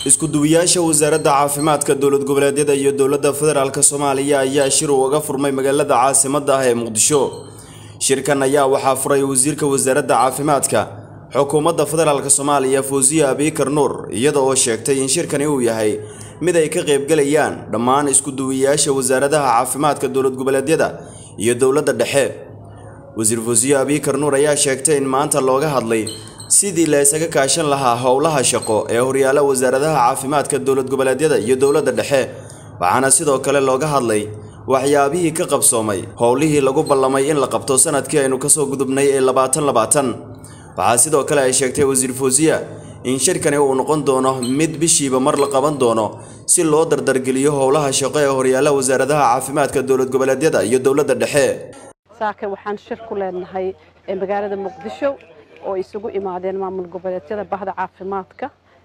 isku-duwayaasha wasaaradda caafimaadka dowlad goboleedyada iyo dowladda federaalk soomaaliya ayaa shir uga furmay magaalada caasimadda ah ee muqdisho shirkan ayaa waxaa furay wasiirka wasaaradda caafimaadka xukuumadda federaalk soomaaliya fawsiye abiikar nuur iyada oo sheegtay in shirkani uu yahay mid ay ka qaybgalayaan dhammaan isku-duwayaasha wasaaradaha caafimaadka dowlad goboleedyada iyo dowladda dhexe wasiir fawsiye abiikar nuur ayaa sheegtay in maanta looga hadlay sidii la isaga kaashan lahaa howlaha shaqo ee horyaala wasaaradaha caafimaadka dowlad goboleedyada iyo dowladda dhexe waxaana sidoo kale looga hadlay waxyaabihii ka qabsoomay howlihii lagu ballamay in la qabto sanadkii aynu kasoo gudubnay ee labaatan labaatan waxaa sidoo kale ay sheegtay wasiir fawsiya in shirkani uu noqon doono mid bishiiba mar la qaban doono si loo dardargeliyo howlaha shaqo ee horyaala wasaaradaha caafimaadka dowlad goboleedyada iyo dowladda dhexe saaka waxaan shir ku leenahay magaalada muqdisho oo isugu imaadeen maamul goboleedyada bahda caafimaadka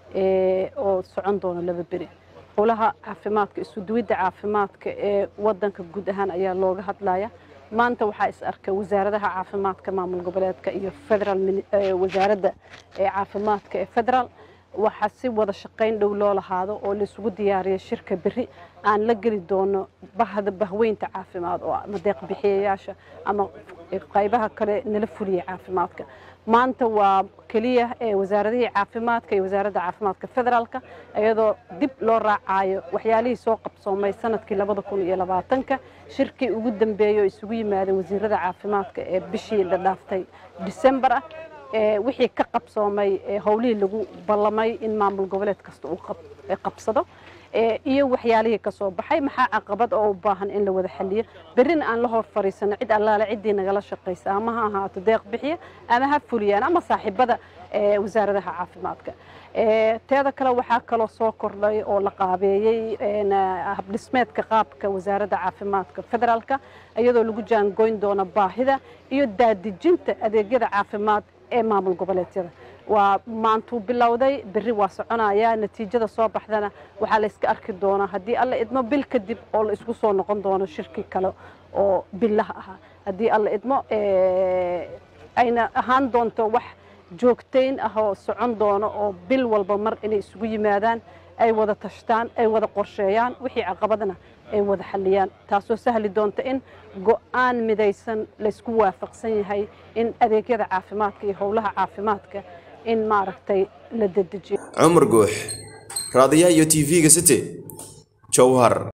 oo socon doona laba beri howlaha caafimaadka isuduwidda caafimaadka ee wadanka guud ahaan ayaa looga hadlaya maanta waxaa is arkay wasaaradaha caafimaadka maamul goboleedka iyo federal wasaaradda caafimaadka ee federal waxaa si wada shaqayn dhow loo lahaado oo laisugu diyaariya shirka beri aan la geli doono bahda bahweynta caafimaad oo ama deeqbixiyayaasha ama qaybaha kale nala fuliya caafimaadka maanta waa keliya wasaaradihii caafimaadka iyo wasaaradda caafimaadka federaalka iyadoo dib loo raacayo waxyaalihii soo qabsoomay sanadkii labada kun iyo labaatanka shirkii ugu dambeeyey oo isugu yimaadeen wasiirada caafimaadka ee bishii la dhaaftay disembar ah wixii ka qabsoomay howlihii lagu ballamay in maamul goboleed kasta uu qabsado iyo waxyaalihii ka soo baxay maxaa caqabad oo u baahan in la wada xaliyo berrina aan la hor fariisano cid allaale ciddii nagala shaqaysa ama ha ahaato deeq bixiya ama ha fuliyaan ama saaxiibada wasaaradaha caafimaadka teeda kale waxaa kaloo soo kordhay oo la qaabeeyey habdhismeedka qaabka wasaaradda caafimaadka federaalka iyadoo lagu jaangoyn doono baahida iyo daadejinta adeegyada caafimaad ee maamul goboleedyada waa maantuu bilowday berri waa soconaya natiijada soo baxdana waxaa la yska arki doonaa haddii alla idmo bil kadib oo la isku soo noqon doono shirkii kale oo billaha ahaa haddii alla idmo ayna ahaan doonto wax joogtayn ah oo socon doono oo bil walba mar inay isugu yimaadaan ay wada tashtaan ay wada qorsheeyaan wixii caqabadna ay wada xaliyaan taasoo sahli doonta in go'aan midaysan laysku waafaqsan yahay in adeegyada caafimaadka iyo howlaha caafimaadka in maaragtay la dedejiyo cumar guux raadiyaha iyo t v-ga city jowhar